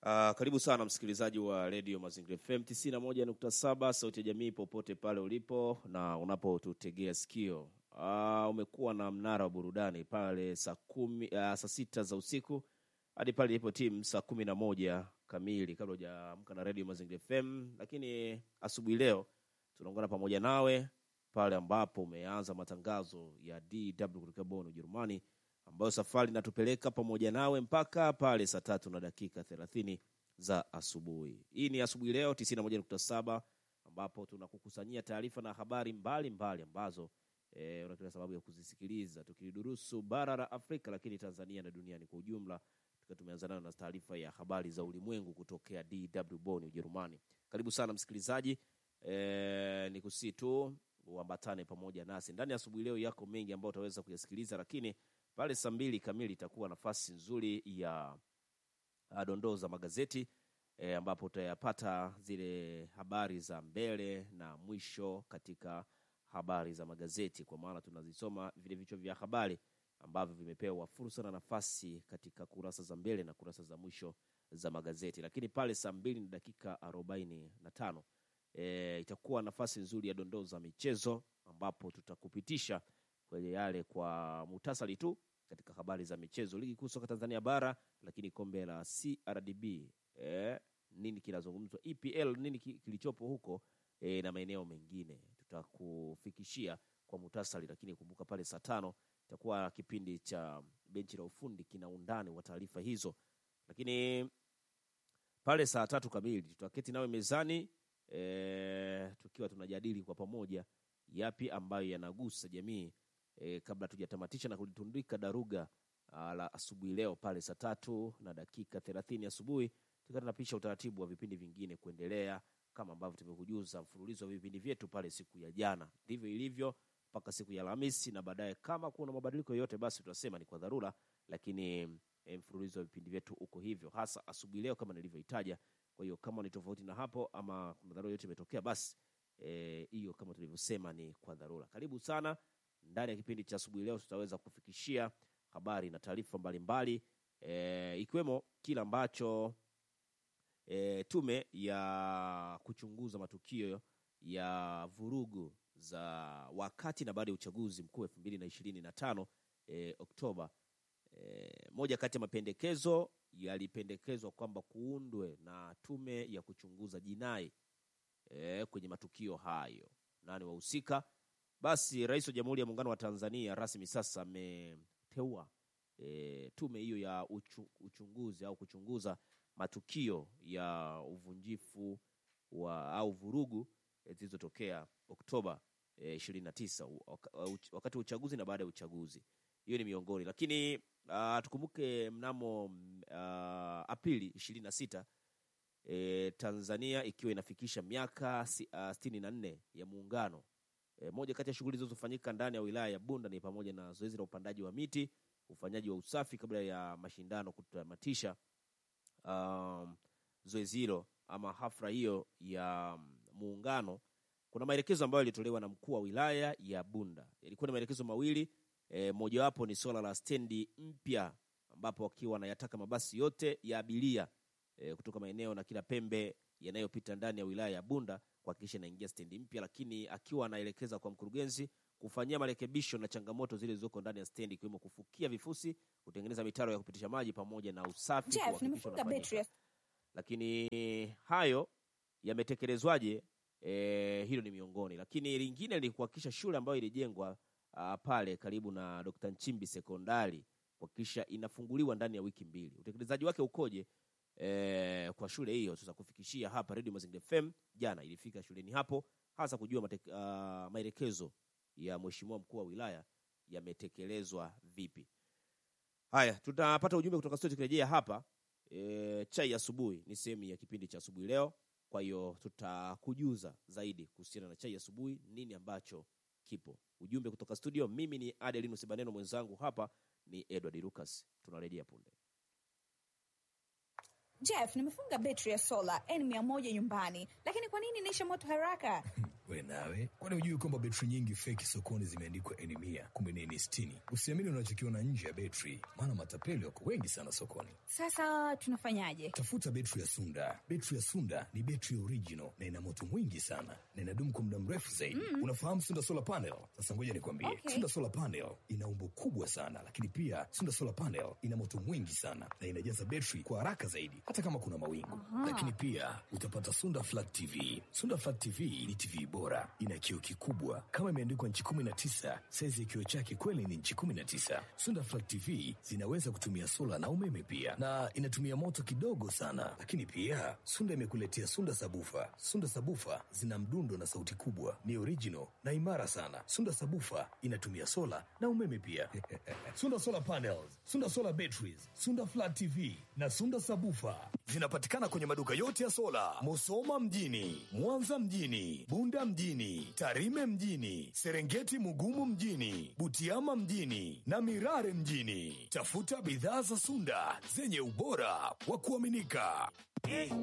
Uh, karibu sana msikilizaji wa redio Mazingira FM 91.7 sauti ya jamii popote pale ulipo na unapotutegea sikio. Uh, umekuwa na mnara wa burudani pale saa kumi, uh, saa sita za usiku hadi pale ilipo timu saa kumi na moja kamili kabla hujaamka na redio Mazingira FM, lakini asubuhi leo tunaungana pamoja nawe pale ambapo umeanza matangazo ya DW kutoka Bonn Ujerumani ambayo safari inatupeleka pamoja nawe mpaka pale saa tatu na dakika thelathini za asubuhi. Hii ni asubuhi leo 91.7 ambapo tunakukusanyia taarifa na habari mbalimbali mbali ambazo e, una kila sababu ya kuzisikiliza tukidurusu bara la Afrika, lakini Tanzania na duniani kwa ujumla, tukiwa tumeanza nayo na taarifa ya habari za ulimwengu kutokea DW Bonn Ujerumani. Karibu sana msikilizaji, e, ni kusii tu uambatane pamoja nasi ndani ya asubuhi leo. Yako mengi ambayo utaweza kuyasikiliza, lakini pale saa mbili kamili itakuwa nafasi nzuri ya ah, dondoo za magazeti e, ambapo utayapata zile habari za mbele na mwisho katika habari za magazeti, kwa maana tunazisoma vile vichwa vya habari ambavyo vimepewa fursa na nafasi katika kurasa za mbele na kurasa za mwisho za magazeti. Lakini pale saa mbili na dakika arobaini na tano e, itakuwa nafasi nzuri ya dondoo za michezo ambapo tutakupitisha kwenye yale kwa muhtasari tu katika habari za michezo, ligi kuu soka Tanzania bara, lakini kombe la CRDB eh, nini kinazungumzwa, EPL nini ki- kilichopo huko eh, na maeneo mengine tutakufikishia kwa muhtasari, lakini kumbuka pale saa tano itakuwa kipindi cha benchi la ufundi kina undani wa taarifa hizo, lakini pale saa tatu kamili tutaketi nawe mezani e, tukiwa tunajadili kwa pamoja yapi ambayo yanagusa jamii e, kabla tujatamatisha na kulitundika daruga ah, la asubuhi leo pale saa tatu na dakika thelathini asubuhi tukiwa tunapisha utaratibu wa vipindi vingine kuendelea kama ambavyo tumekujuza mfululizo wa vipindi vyetu pale siku ya jana, ndivyo ilivyo mpaka siku ya Alhamisi, na baadaye kama kuna mabadiliko yoyote, basi tutasema ni kwa dharura, lakini e, mfululizo wa vipindi vyetu uko hivyo, hasa asubuhi leo kama nilivyoitaja. Kwa hiyo kama ni tofauti na hapo ama kuna dharura yote imetokea, basi eh, hiyo kama tulivyosema ni kwa dharura. Karibu sana ndani ya kipindi cha asubuhi leo, tutaweza kufikishia habari na taarifa mbalimbali eh, ikiwemo kile ambacho e, tume ya kuchunguza matukio ya vurugu za wakati na baada ya uchaguzi mkuu elfu mbili na ishirini na tano e, Oktoba. E, moja kati ya mapendekezo yalipendekezwa kwamba kuundwe na tume ya kuchunguza jinai e, kwenye matukio hayo. Nani wahusika? Basi Rais wa Jamhuri ya Muungano wa Tanzania rasmi sasa ameteua e, tume hiyo ya uchu, uchunguzi au kuchunguza matukio ya uvunjifu wa au vurugu eh, zilizotokea Oktoba eh, 29 u- waka- uch- wakati wa uchaguzi na baada ya uchaguzi. Hiyo ni miongoni, lakini uh, tukumbuke mnamo mm, ah, Aprili 26 e, Tanzania ikiwa inafikisha miaka si, uh, sitini na nne ya muungano. E, moja kati ya shughuli zilizofanyika ndani ya wilaya ya Bunda ni pamoja na zoezi la upandaji wa miti, ufanyaji wa usafi kabla ya mashindano kutamatisha um, zoezi hilo ama hafla hiyo ya mm, muungano. Kuna maelekezo ambayo yalitolewa na mkuu wa wilaya ya Bunda. Yalikuwa ni maelekezo mawili e, mojawapo ni swala la stendi mpya, ambapo wakiwa wanayataka mabasi yote ya abiria e, kutoka maeneo na kila pembe yanayopita ndani ya wilaya ya Bunda kuhakikisha inaingia stendi mpya, lakini akiwa anaelekeza kwa mkurugenzi kufanyia marekebisho na changamoto zile zilizoko ndani ya stendi ikiwemo kufukia vifusi, kutengeneza mitaro ya kupitisha maji pamoja na usafi Jeff, kuhakikisha nimefunga unafanyika betri ya lakini hayo yametekelezwaje? E, hilo ni miongoni, lakini lingine ni kuhakikisha shule ambayo ilijengwa ah, pale karibu na Dr. Nchimbi sekondari kuhakikisha inafunguliwa ndani ya wiki mbili. Utekelezaji wake ukoje? E, kwa shule hiyo tutakufikishia hapa Radio Mazingira FM. Jana ilifika shuleni hapo hasa kujua mate- ah, maelekezo ya mheshimiwa mkuu wa wilaya yametekelezwa vipi. Haya, tutapata ujumbe kutoka studio tukirejea hapa. E, chai ya asubuhi ni sehemu ya kipindi cha asubuhi leo. Kwa hiyo tutakujuza zaidi kuhusiana na chai ya asubuhi, nini ambacho kipo. Ujumbe kutoka studio. Mimi ni Adelino Sebaneno, mwenzangu hapa ni Edward Lucas. Tunarejea punde. Jeff, nimefunga betri ya sola N100 nyumbani, lakini kwa nini inaisha moto haraka? We nawe, kwani hujui kwamba betri nyingi feki sokoni zimeandikwa eni mia kumbe ni eni sitini? Usiamini unachokiona nje ya betri, maana matapeli wako wengi sana sokoni. Sasa tunafanyaje? Tafuta betri ya Sunda. Betri ya Sunda ni betri original na ina moto mwingi sana na inadumu kwa muda mrefu zaidi. Unafahamu Sunda solar panel? Sasa ngoja nikwambie, Okay. Sunda solar panel ina umbo kubwa sana, lakini pia Sunda solar panel ina moto mwingi sana na inajaza betri kwa haraka zaidi, hata kama kuna mawingu. Lakini pia utapata Sunda flat TV. Sunda flat TV ni TV bora, ina kioo kikubwa kama imeandikwa nchi 19. Saizi ya kioo chake kweli ni nchi 19. Sunda flat TV zinaweza kutumia sola na umeme pia, na inatumia moto kidogo sana. Lakini pia Sunda imekuletea Sunda sabufa. Sunda sabufa zina mdundo na sauti kubwa, ni original na imara sana. Sunda sabufa inatumia sola na umeme pia. Sunda solar panels, Sunda solar batteries, Sunda flat TV na Sunda sabufa zinapatikana kwenye maduka yote ya sola, Musoma mjini, Mwanza mjini, Bunda mjini, Tarime mjini, Serengeti Mugumu mjini, Butiama mjini na Mirare mjini. Tafuta bidhaa za Sunda zenye ubora wa kuaminika.